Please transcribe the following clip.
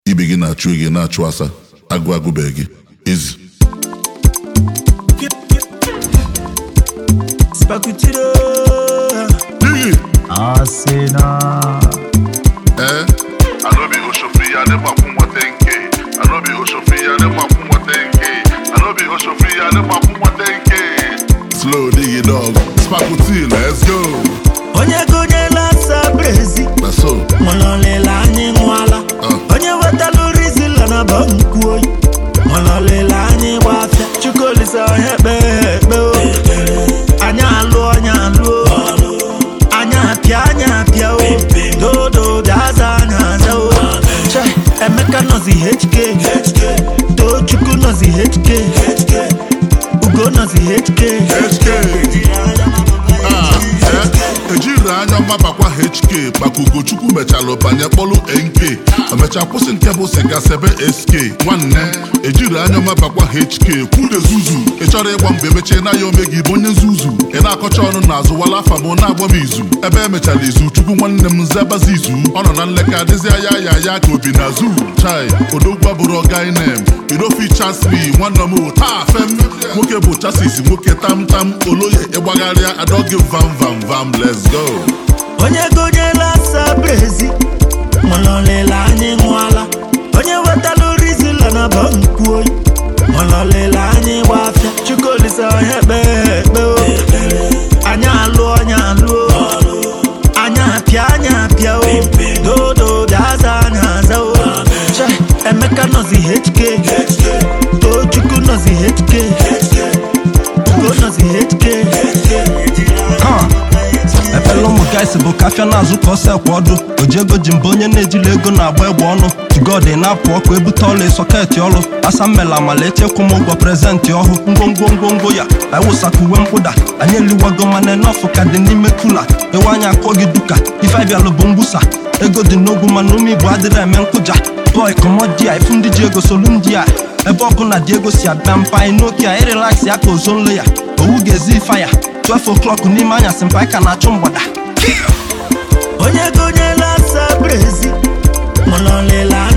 ibe gị na-achụ gị na-achụ asa agụ agụbeghị gị ezi Spakutiro Digi! Asena. Eh? Anobi Oshofi ya ne mafu mwatenke. Anobi Oshofi ya ne mafu mwatenke. Anobi Oshofi ya ne mafu mwatenke. Slow diggy dog. Spakuti, let's go. onye gonyela asa brezi Na so. mụlọlịla anyị nwala Ah. onye wetalụ rizila na ba nkwu oyi mụlọlịla anyị gbafịa chukwulisa onye kpee ekpe o anyị alụ anyị alụ o anyị apịa anyị apịa o dodo daza anyị aza o Chai, emeka nọzi hk tochukwu nọzi hk ugo nọzi hk HK. Ah, eh? ejiri anya ọma bakwa HK maka Ugochukwu mechalụ banye kpọlụ NK emecha kwụsị nke bụ sịga sebe SK nwanne ejiri anya ọma bakwa HK kwude zuzu ị chọrọ ịgba mgbe emechie na ya ome gị bụ onye nzuzu ị na-akọcha ọnụ n'azụ wala afa m na-agba m izu ebe emechara izu chukwu nwanne m zebazi izu ọ nọ na nleka adịzi ya ya ya ka obi na zu chai odogwa bụrụ ọgainem idofi chasmi nwanne m taa fem nwoke bụ chasis nwoke tamtam oloye ịgbagharịa adọgị vam vam vam let's go onye gonyela asa brezi mụlọlịla anyị nwala onye wetalụ rizila na ba nkwu oyi mụlọlịla anyị gbafịa chukwulisa onye kpee ekpe o anyị alụ anyị alụ o anyị apịa anyị apịa o dodo daza anyị aza o Chai, emeka nọzi hk tochukwu nọzi hk ugo nọzi hk Ha. Efela ụmụ gaịsị bụ kafịa na-azụ ka ọsọ ekwe ọdụ ojiego ji mba onye na-ejila ego na-agba egbe ọnụ tugodi na-apụ ọkụ ebute ọla sọketị ọrụ asa mmela amala echekwa m ụgwọ prezentị ọhụụ ngwongwo ngwongwo ya aiwụsaka uwe mkpụda anyị eliwago mana nọfụ ka dị n'ime kula ewe anya akụọ gị duka ife abịalụ bụ mgbusa ego dị n'ogwu mana ume igbo adịrị eme nkụja bọị kọmọdia ifu ndị ji ego solu ndị a ebe ọkụ na dị ego si abịa mpa anyị n'oke a ịrelaksị ya ka ozo nle ya owu ga-ezi ife ya 12 o'clock n'ime anyasị mpa anyị ka na-achụ mgbada onye gonyela asa brezi mụlọlịla